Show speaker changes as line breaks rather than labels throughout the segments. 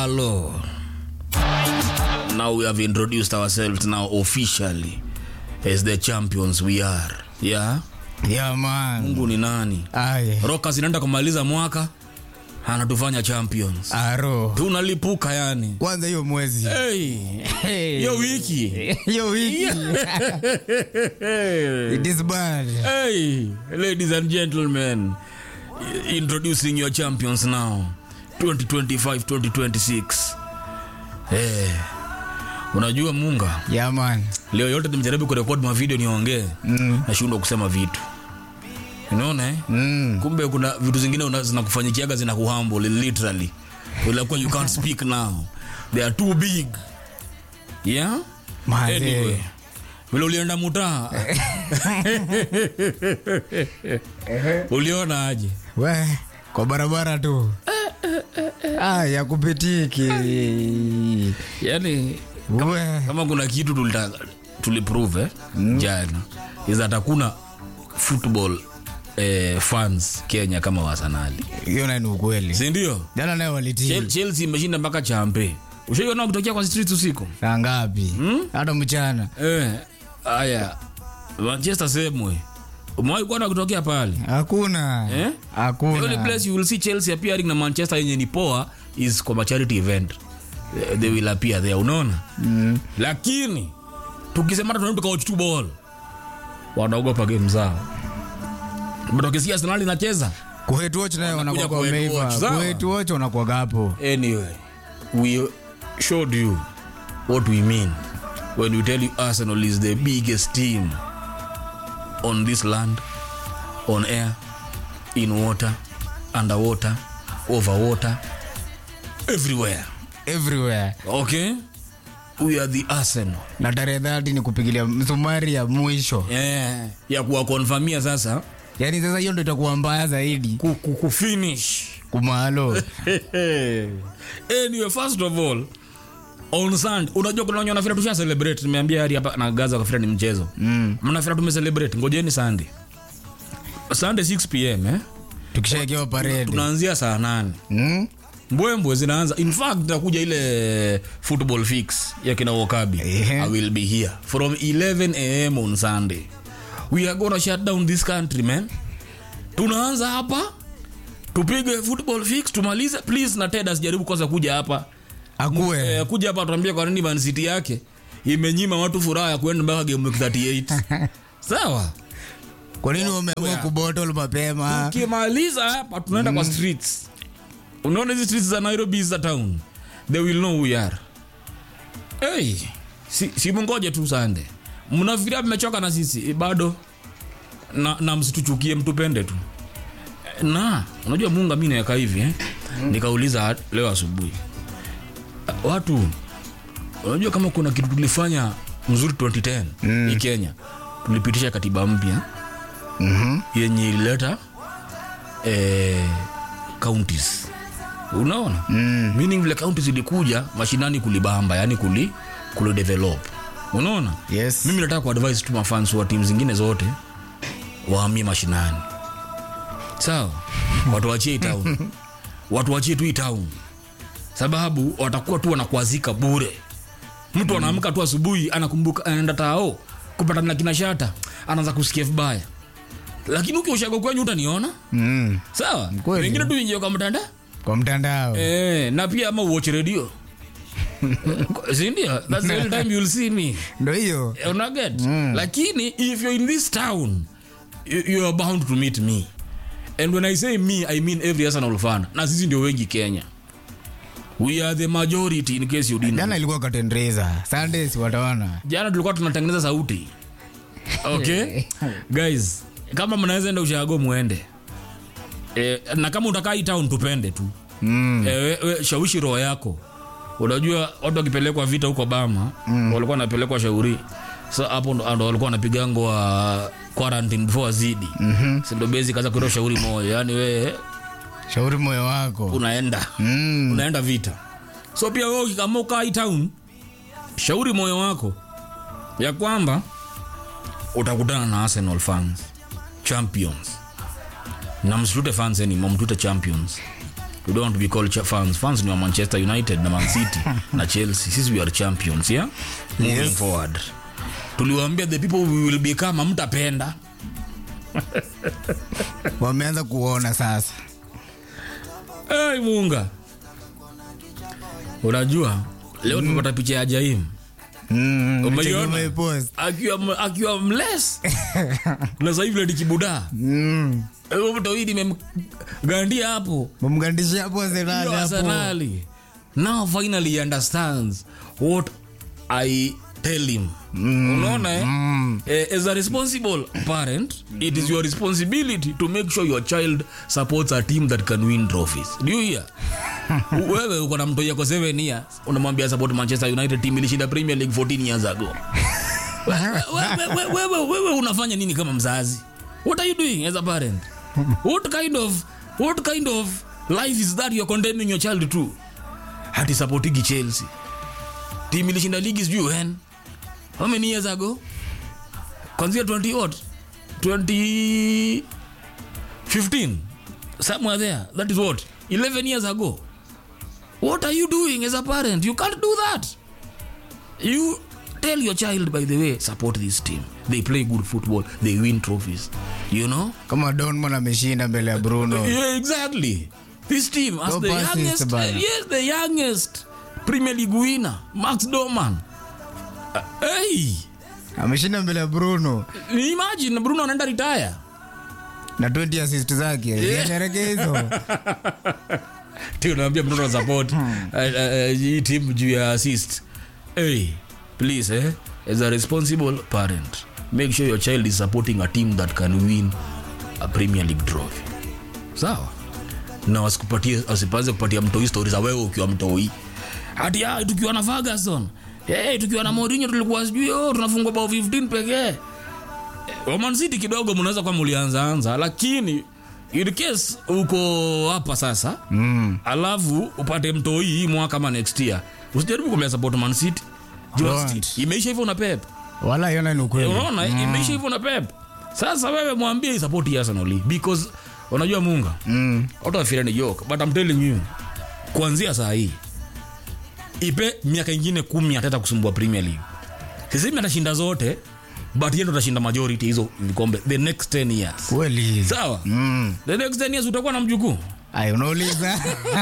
Hello. Now we have introduced ourselves now officially as the champions we are. Yeah.
Yeah, man.
Mungu ni nani?
Aye.
Rockers inaenda kumaliza mwaka anatufanya champions.
Aro.
Tunalipuka yani.
Kwanza hiyo mwezi.
Hey.
Hey.
Hiyo wiki.
Hiyo wiki. It is bad.
Hey, ladies and gentlemen, introducing your champions now. 2025-2026. Hey. Unajua Munga,
Yeah, man.
leo yote nimejaribu kurekodi mavideo niongee
Mm.
nashindwa kusema vitu unaona eh?
Mm.
kumbe kuna vitu zingine una- zinakufanyikiaga zinakuhumble literally unakuwa you can't speak now they are too big yeah
Manze.
anyway vile ulienda mutaa uliona aje
We, kwa barabara tu. Ah, ya kupitiki.
yani
We.
kama kuna kitu tulita tuliprove eh, jana is that hakuna football eh, fans kenya kama wasanali
Hiyo nayo ni ukweli.
sindio
Jana nayo walitii.
Chel- chelsea imeshinda mpaka champe ushaiona kutokea kwa streets usiku
Saa ngapi? Hata mchana.
eh, aya manchester semwe umewahi kuona kutokea pale
Hakuna.
Eh? the only
Hakuna.
place you will see chelsea appearing na manchester yenye ni poa is kwa charity event Eh, they will appear there unaona
Mm.
lakini tukisema hata tunaenda tukawatch tu ball wanaogopa game zao But wakisikia arsenal inacheza
Kuhetu watch nayo
Wanakuja
wanakuwa
kuhetu
wameiva.
watch, sawa?
Kuhetu watch wanakuwa hapo.
anyway we showed you what we mean when we tell you arsenal is the biggest team on this land on air in water underwater over water everywhere
Everywhere.
okay we are the arsenal
na tarehe dhati ni kupigilia msumari ya mwisho
yeah. ya kuwakonfamia sasa
yaani sasa hiyo ndo itakuwa mbaya zaidi
ku- ku- kufinish
kumalo
anyway first of all on Sunday unajua kuna wenye wanafira tusha celebrate nimeambia hadi hapa na Gaza kafira ni mchezo
mm.
mnafira tume celebrate ngojeni Sunday Sunday 6 pm eh
tukishaekewa parede
tunaanzia saa nane
mm?
mbwembwe zinaanza in fact itakuja ile football fix ya kina Wakabi
Ehe.
I will be here from 11 am on Sunday we are gonna shut down this country man tunaanza hapa tupige football fix tumalize please na Ted asijaribu kwanza kuja hapa
akuwe
eh, kuja hapa tuambie kwa nini Man City yake imenyima watu furaha ya kuenda mpaka game week 38 sawa
kwa nini wameamua kubotol mapema
ukimaliza hapa tunaenda kwa streets unaona hizi streets za nairobi za town they will know who we are hey, si, si mungoje tu sande mnafikiria mmechoka na sisi Eh, bado na, na msituchukie mtupende tu Eh, na unajua munga mi naweka hivi eh? nikauliza leo asubuhi Eh, watu unajua kama kuna kitu tulifanya mzuri 2010 mm. hii kenya tulipitisha katiba mpya
Mhm.
yenye ilileta eh, counties unaona mm. meaning vile counties ilikuja mashinani kulibamba yani kuli kulidevelop unaona
yes
mimi nataka kuadvise tu mafans wa timu zingine zote wahamie mashinani sawa watu wachie hii town watu wachie tu hii town sababu watakuwa tu wanakwazika bure mtu anaamka tu asubuhi anakumbuka anaenda tao kupatana na kina shata anaanza kusikia vibaya lakini ukiushago kwenyu utaniona
mm.
sawa
Kweli.
wengine tu ingia kwa mtanda
kwa mtandao
eh, na pia ama uoche redio sindio thats the only time you'll see me
ndo hiyo
Eh, unaget lakini if you're in this town you, you are bound to meet me and when i say me i mean every arsenal fan na sisi ndio wengi kenya we are the majority in case you didn't know.
jana ilikuwa katendreza sundays wataona
jana tulikuwa tunatengeneza sauti okay guys kama mnaweza enda ushago mwende e, na kama utakaa hii town tupende tu
mm.
e, we, we, shawishi roho yako unajua watu wakipelekwa vita huko bama mm. walikuwa wanapelekwa shauri sa hapo ndo ndo walikuwa wanapigangwa quarantine before wazidi mm-hmm. sindo bezi kaza kutoa shauri moja yani we
shauri moyo wako
unaenda
mm.
unaenda vita so pia wewe ukikamua ukaa hii town shauri moyo wako ya kwamba utakutana na arsenal fans champions na msitute fans anymore mtute champions we don't want to be called cha- fans fans ni wa manchester united na man city na chelsea sisi we are champions yeah moving
Yes.
forward tuliwaambia the people we will become amtapenda
wameanza kuona sasa
hey, munga unajua leo tumepata picha ya jaim
Mm,
Umeiona?
umeipost.
akiwa akiwa mles na sasa hivi likibuda
Mm.
mto hii nimemgandia hapo
mumgandishia hapo Arsenal
Yo,
hapo.
Arsenali. now finally he understands what i tell him unaona eh? Eh, as a responsible parent it is your responsibility to make sure your child supports a team that can win trophies do you hear wewe uko na mtoto yako 7 years unamwambia support manchester united team ilishinda premier league 14 years ago wewe, wewe, wewe, wewe unafanya nini kama mzazi what are you doing as a parent what kind of what kind of life is that you're condemning your child to hati supportigi chelsea team ilishinda ligi sijui when how many years ago kwanzia 20 what 2015 somewhere there that is what 11 years ago what are you doing as a parent you can't do that you tell your child by the way support this team they play good football they win trophies you know
kama donman ameshinda mbele ya bruno
yeah, exactly this team as
No
the
passes,
youngest
bana.
yes the youngest premier league winner max doman uh, hey
ameshinda mbele ya bruno
imagine bruno anaenda retire
na 20 assist zake yeah. hizo
Ti unaambia mtoto wa support uh, uh, hii team juu ya assist hey please eh as a responsible parent make sure your child is supporting a team that can win a premier league trophy sawa na wasikupatie wasipanze kupatia mtoi stori za wewe ukiwa mtoi hati ah, tukiwa na Ferguson hey, tukiwa na Mourinho tulikuwa sijui oh, tunafungwa bao 15 pekee Eh, Man City kidogo mnaweza kuwa mlianzaanza lakini in case uko hapa sasa mm. alafu upate mtoi hii mwaka kama next year usijaribu kumea support Man City Juu Man
Don't.
City imeisha hivyo na Pep
wala iona ni ukweli
unaona imeisha hivyo na Pep sasa wewe mwambie isapoti Arsenal because unajua munga mm. watu wafira ni joke but I'm telling you kuanzia saa hii ipe miaka ingine kumi atata kusumbua Premier League sisemi atashinda zote but yeye ndo atashinda majority hizo vikombe the next 10 years
kweli
sawa
Mm.
the next 10 years utakuwa na mjukuu
Ay, unauliza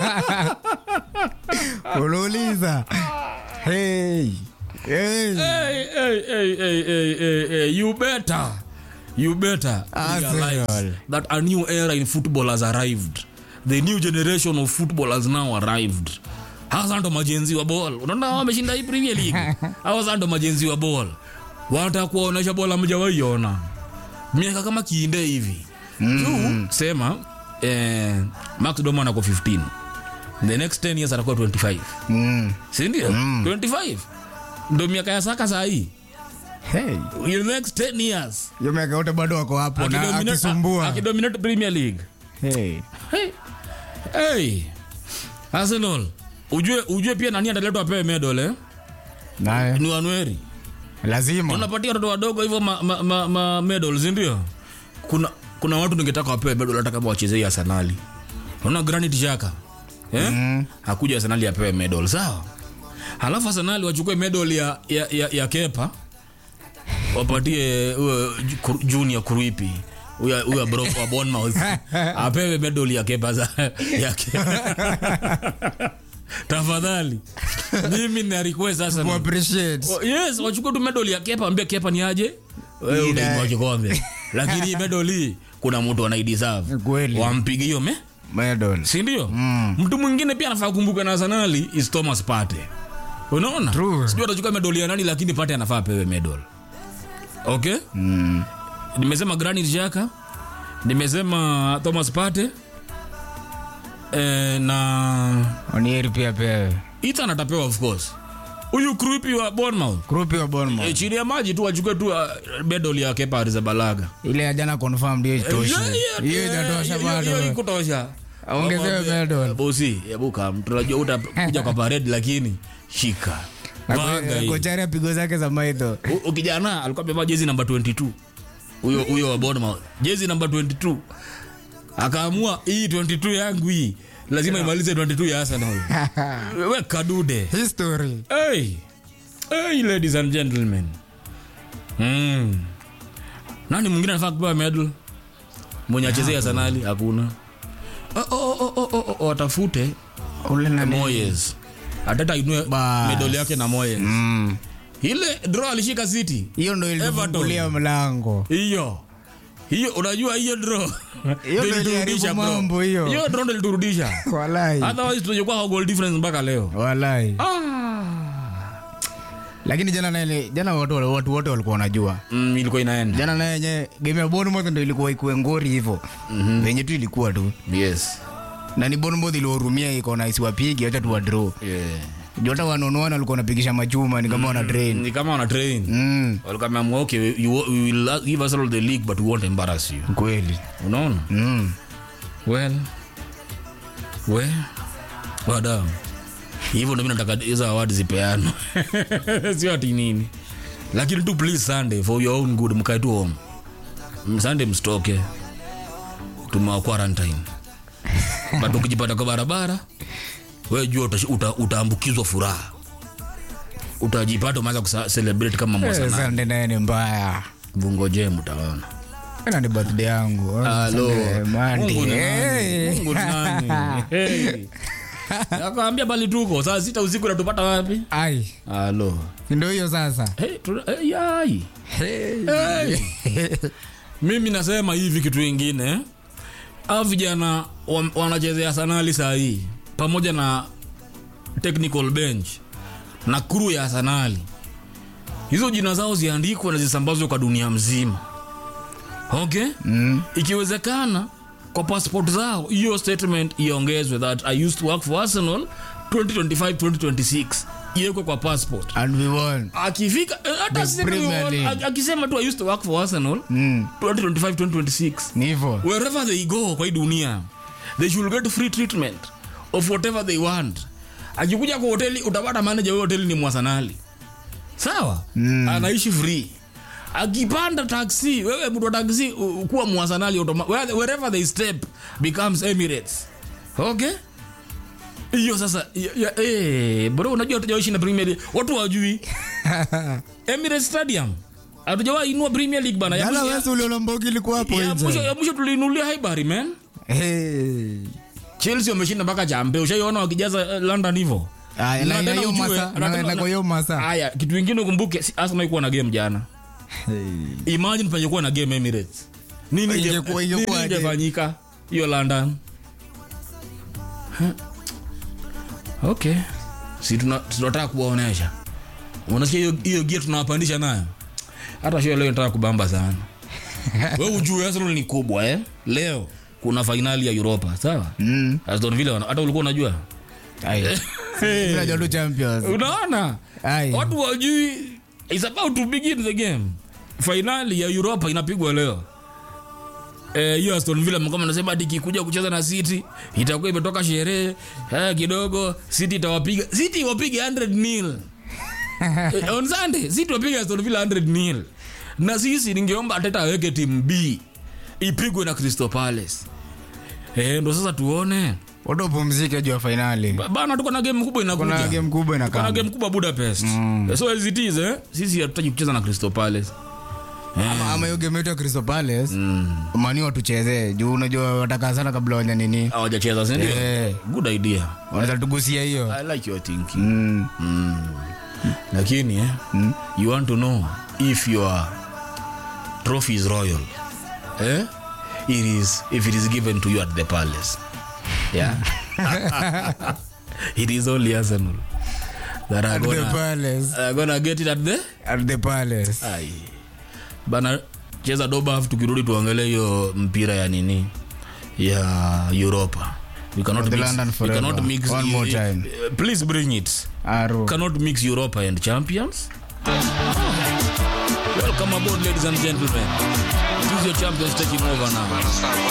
unauliza hey. Hey.
hey, hey, hey, hey, hey, hey, hey, you better you better
Arsenal.
realize that a new era in football has arrived the new generation of football has now arrived hawa ndo majenzi wa ball unaona wameshinda hii premier league hawa ndo majenzi wa ball watakuwaonyesha ball amjawaiona miaka kama kiinde hivi mm. juu sema eh, max doman ako 15 the next 10 years atakuwa 25
Mm.
sindio mm. 25 ndo miaka ya saka saa hii
Hey.
in the next 10 years
Hiyo miaka yote bado wako hapo na
akidominate-
akisumbua
akidominate premier league
hey.
hey. hey. arsenal ujue, ujue pia nani ataletwa apewe medal eh?
naye
ni wanweri
lazima
unapatia watoto wadogo hivyo ma, ma, ma, ma medals ndio kuna kuna watu ningetaka wapewe medal hata kama wachezei arsenali unaona granit jaka eh? mm. hakuja arsenali apewe medal sawa halafu arsenali wachukue medal ya, ya, ya, ya kepa wapatie huyo Ju- junior kruipi huyo huyo bro wa Bournemouth apewe medal ya kepa za ya kepa tafadhali mimi na request sasa
Ku appreciate
Oh, yes wachukue tu medal ya kepa ambia kepa ni aje wewe
Ila-
utainua kikombe lakini hii medal hii kuna mtu anaideserve
Kweli.
wampige hiyo me
medal
si ndio mtu mwingine pia anafaa kumbuka na arsenali is thomas pate unaona
True.
sijui atachukua medal ya nani lakini pate anafaa apewe medal okay mm. nimesema granit jaka nimesema thomas pate eh, na
onieri pia pewe
ethan atapewa of course huyu krupi wa bournemouth
grupi wa Bournemouth
e, chini ya maji tu wachukue tu uh, medal ya kepa arrizabalaga
ile ya jana confirmed hiyo itoshe hiyo itatosha bado
ikutosha
Ongezewe medal.
bosi ebuka tunajua utakuja kwa parade lakini shika Vanga hii.
kochari apigo zake za maidho
U- ukijana alikuwa amevaa jezi namba 22 huyo huyo wa Bournemouth jezi namba 22 akaamua hii 22 yangu hii lazima imalize 22 ya arsenal we kadude
history
hey. Hey, ladies and gentlemen mm. nani mwingine anafaa kupewa medal mwenye achezea arsenali hakuna Oh, oh, oh, oh, oh, oh, watafute
ule nani
moyes atata inue
Bas.
medali yake na moyes
Mm.
ile draw alishika city
hiyo ndo ilifungulia mlango
hiyo hiyo unajua hiyo draw
Hiyo
ndio
ndo
iliturudisha,
iliharibu
bro.
mambo hiyo.
hiyo draw ndio iliturudisha
walai
otherwise tungekuwa kwa goal difference mpaka leo
walai
ah.
lakini jana naye jana watu watu wote walikuwa wanajua
mm, ilikuwa inaenda
jana naye yenye game ya Bournemouth ndo ilikuwa ikuwe ngori hivyo venye tu ilikuwa tu
yes
na ni Bournemouth iliwahurumia ikaona isiwapige acha tu wa draw
yeah.
juu hata wanonoana walikuwa wanapigisha machuma ni kama wana train
ni kama wana train
mm.
walikuwa wameamua okay we, you, we will give us all the league but we won't embarrass you
kweli
unaona
mm.
well we wadam hivyo ndo mi nataka hizo award zipeano sio ati nini lakini tu please sunday for your own good mkae tu home M- sunday mstoke tumewa quarantine but ukijipata kwa barabara we jua utash- uta, utaambukizwa furaha utajipata umeanza kucelebrate kama
Eh,
mwasana
Sunday naye ni mbaya
vungoje mtaona
na ni birthday yangu
Halo.
Sunday, Monday.
Mungu ni nani?
Hey.
Mungu ni nani? Hey. Nakwambia bali tuko saa sita usiku natupata wapi?
ai
Halo.
ndo hiyo sasa
Hey, tuna- hey, yai. Hey. Mimi nasema hivi kitu ingine. Hao vijana wa- wanachezea sanali saa hii pamoja na technical bench na crew ya sanali. Hizo jina zao ziandikwe na zisambazwe kwa dunia mzima. Okay?
mm.
ikiwezekana kwa passport zao hiyo statement iongezwe that i used to work for arsenal 2025 2026 iwekwe kwa passport
and we won
akifika eh, hata
The
asiseme
Premier
you-
League.
ak- akisema tu i used to work for arsenal
mm.
2025 2026
ni hivyo
wherever they go kwa hii dunia they should get free treatment of whatever they want akikuja kwa hoteli utapata manager wa hoteli ni mwasanali sawa
Mm.
anaishi free akipanda taxi wewe mtu wa taxi u- kuwa mwasanali automa- where- wherever they step becomes emirates okay hiyo sasa ya, ya, eh, bro unajua hatujawaishi na premier league watu wajui emirates stadium hatujawahi inua premier league bana Ya
jana
mwisho-
wesi uliona mbogi ilikuwa hapo
ya mwisho
nje
ya mwisho tuliinulia haibari man
Hey.
chelsea wameshinda mpaka champe ushaiona wakijaza eh, london hivo
Aya, na
Na
ina
tena
hiyo
ujue,
masa-
na
na-
tena-
na kwa hiyo masa
haya kitu ingine ukumbuke si- arsenal ikuwa na game jana
Hey.
imagine pangekuwa na game emirates nini inge-
Ingekuwa-
nini
ingekuwa aje?
ingefanyika hiyo london Huh. okay si tuna- tunataka kuwaonesha unasikia hiyo- hiyo gia tunawapandisha nayo hata shio leo nataka kubamba sana we ujue arsenal ni kubwa eh? leo kuna fainali ya europa sawa
Mm.
aston villa wana- hata ulikuwa unajua
Ai. Mimi najua tu champions
unaona
Ai.
watu wajui is about to begin the game fainali ya europa inapigwa leo Eh, hiyo aston villa kama nasema hadi ikikuja kucheza na city itakuwa imetoka sherehe eh, kidogo city itawapiga city iwapige 100 nil eh, on sunday city wapige aston villa 100 nil na sisi ningeomba ateta aweke timu b ipigwe na crystal palace eh, ndo sasa tuone
watu wapumzike juu ya fainali
Ba- bana tuko na game kubwa inakuja
kuna game kubwa
kuna
inakaa
game kubwa budapest so as it is eh, sisi hatutaki kucheza na crystal palace
ama ama hiyo game yetu ya Crystal Palace mani watuchezee juu unajua watakaa sana kabla wanya nini
hawajacheza sindio
Eh.
good idea
wanaweza tugusia hiyo
i like your thinking
Mm.
mm. lakini eh, you want to know if your trophy is royal eh? it is if it is given to you at the palace yeah it is only arsenal that are
At the
gonna,
Palace.
are gonna get it at the
At the Palace.
Ai. bana cheza dobaf tukirudi tuangalie hiyo mpira ya nini ya europa we cannot
The
mix,
London
we
forever.
cannot mix
One more time.
Uh, please bring it
Aro.
cannot mix europa and champions welcome aboard ladies and gentlemen it is your champions taking over now